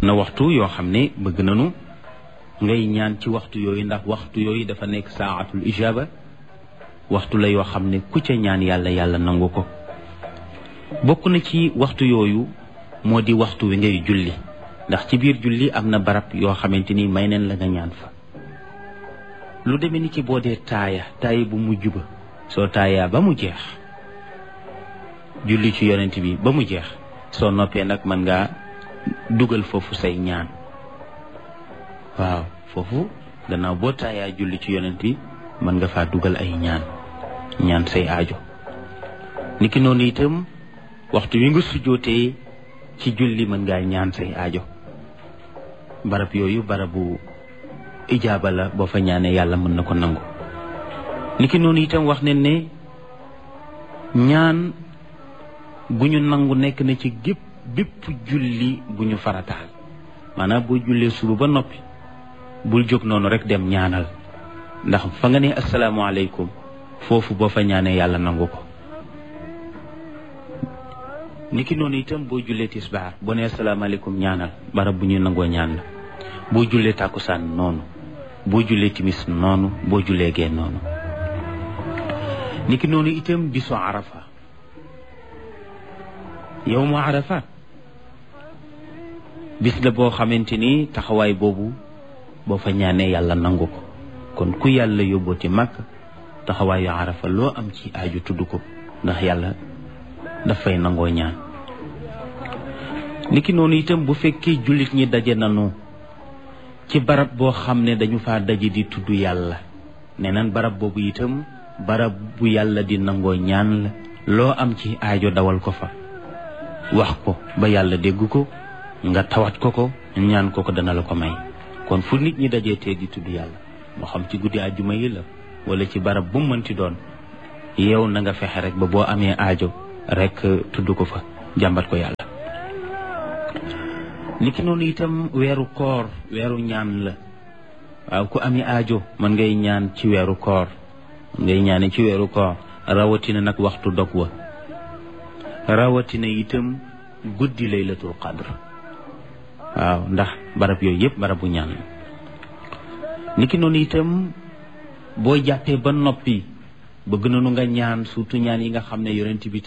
na waxtu yoo xam ne bëgg nañu ngay ñaan ci waxtu yooyu ndax waxtu yooyu dafa nekk saatul ijaba waxtu la yoo xam ne ku ca ñaan yàlla yàlla nangu ko bokk na ci waxtu yooyu moo di waxtu wi ngay julli ndax ci biir julli am na barab yoo xamante ni may neen la nga ñaan fa lu demee ni ki boo dee taaya taaya bu mujj ba soo taayaa ba mu jeex julli ci yonent bi ba mu jeex soo noppee nag mën ngaa dugal foofu say ñaan waaw foofu gannaaw boo taayaa julli ci yonent bi mën nga faa dugal ay ñaan ñaan say aajo niki noonu itam waxtu wi nga sujjootee ci julli mën ngaa ñaan say aajo barab yooyu barabu ijaaba la boo fa ñaanee yàlla mën na ko nangu niki noonu itam wax ne ne ñaan gu ñu nangu nekk na ci gépp bépp julli bu ñu farataal maanaam boo jullee suba ba noppi bul jóg noonu rek dem ñaanal ndax fa nga ne asalaamaaleykum foofu boo fa ñaanee yàlla nangu ko niki noonu itam boo jullee tisbaar boo ne asalaamaaleykum ñaanal barab bu ñuy nangoo ñaan la boo jullee tàkkusaan noonu boo jullee timis noonu boo jullee gee noonu niki noonu itam bisu arafa yow mu arafa bis la boo xamante ni taxawaay boobu boo fa ñaanee yàlla nangu ko kon ku yàlla yóbbooti màkk taxawaayu arafa loo am ci aaju tudd ko ndax yàlla dafay nangoo ñaan niki noonu itam bu fekkee jullit ñi daje nanu ci barab boo xam ne dañu faa daje di tudd yàlla nee nan barab boobu itam barab bu yàlla di nangoo ñaan la loo am ci aajo dawal ko fa wax ko ba yàlla dégg ko nga tawat ko ko ñaan ko ko dana la ko may kon fu nit ñi dajee tee di tudd yàlla moo xam ci guddi àjjuma yi la wala ci barab bu mu mënti doon yow na nga fexe rek ba boo amee aajo rek tudd ko fa jàmbat ko yàlla niki noonu itam weeru koor weeru ñaan la waaw ku ami aajo mën ngay ñaan ci weeru koor ngay ñaane ci weeru koor rawatina nag waxtu dog wa rawatina itam guddi laylatul qadr waaw ndax barab yooyu yëpp barabu ñaan la niki noonu itam boo jàppee ba noppi bëgg nañu nga ñaan surtout ñaan yi nga xam ne yonent bi